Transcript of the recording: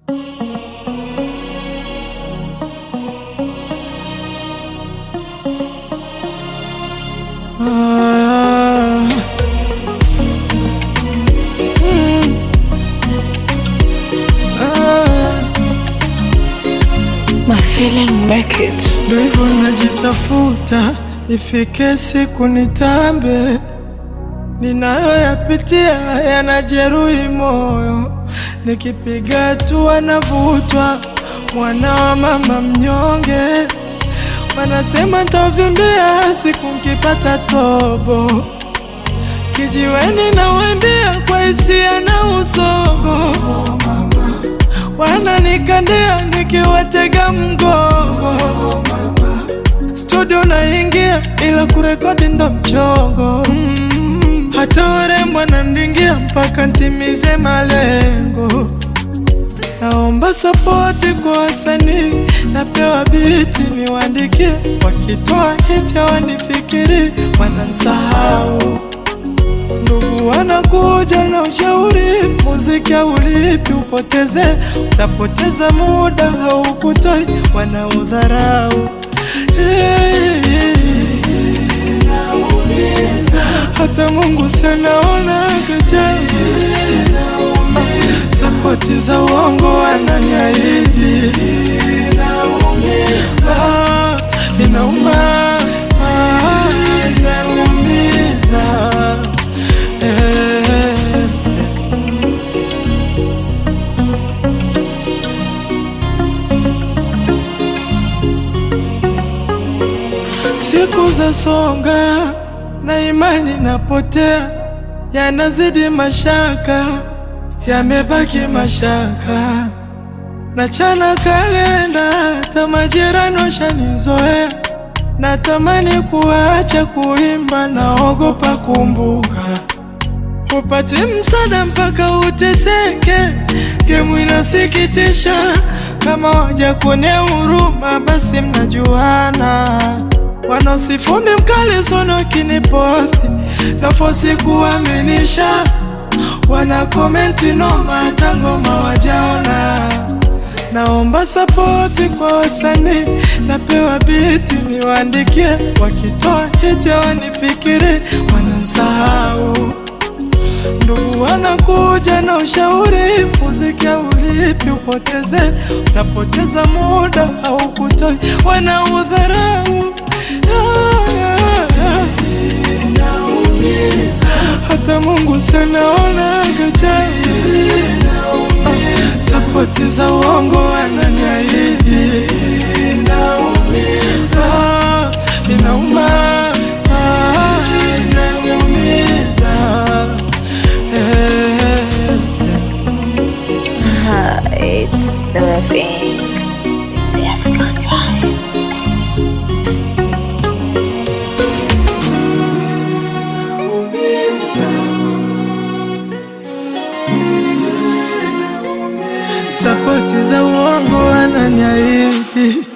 Ah. Mm. Ah. My feeling make it. Ndo hivyo najitafuta, ifike siku nitambe. Ninayoyapitia yanajeruhi moyo, nikipiga hatua navutwa, mwana wa mama mnyonge. Wanasema ntavimbia siku nkipata tobo, kijiweni nawembia kwa hisia na usogo wananikandia nikiwatega mgongo, studio naingia ila kurekodi ndo mchongo. Mm, hata warembo wanandingia mpaka ntimize malengo. Naomba sapoti kwa wasanii, napewa biti niwaandikie, wakitoa hiti hawanifikiri, wanasahau Ndugu wanakuja na ushauri, muziki haulipi, upoteze, utapoteza muda, haukutoi, wanaudharau. Eh, Hata Mungu sanaona gajabu, sapoti za uongo wananiahidi, Ah, inauma, ah, inaumiza. Eh, Siku za songa na imani napotea, yanazidi mashaka, yamebaki mashaka. Nachana kalenda, hata majirani washanizoea. Natamani kuacha kuimba, naogopa kumbuka upate msaada mpaka uteseke. Gemu inasikitisha, kama waja kuonea huruma, basi mnajuana. Wanaosifumi mkali sono kiniposti nafosi kuaminisha, wana komenti noma, hata ngoma wajaona. Naomba sapoti kwa wasanii, napewa biti niwaandikie, wakitoa hiti hawanifikiri, wanasahau Ndugu wanakuja na ushauri, muziki haulipi, upoteze, utapoteza muda au kutoi, wanaudharau. Ah, ah, ah. Hata Mungu sanaona gajabu, Ah, sapoti za uongo wananiahidi, Ah, inauma, ah, inaumiza. Eh, Ah, it's the thing. The African vibes. sapoti za uongo wananiahidi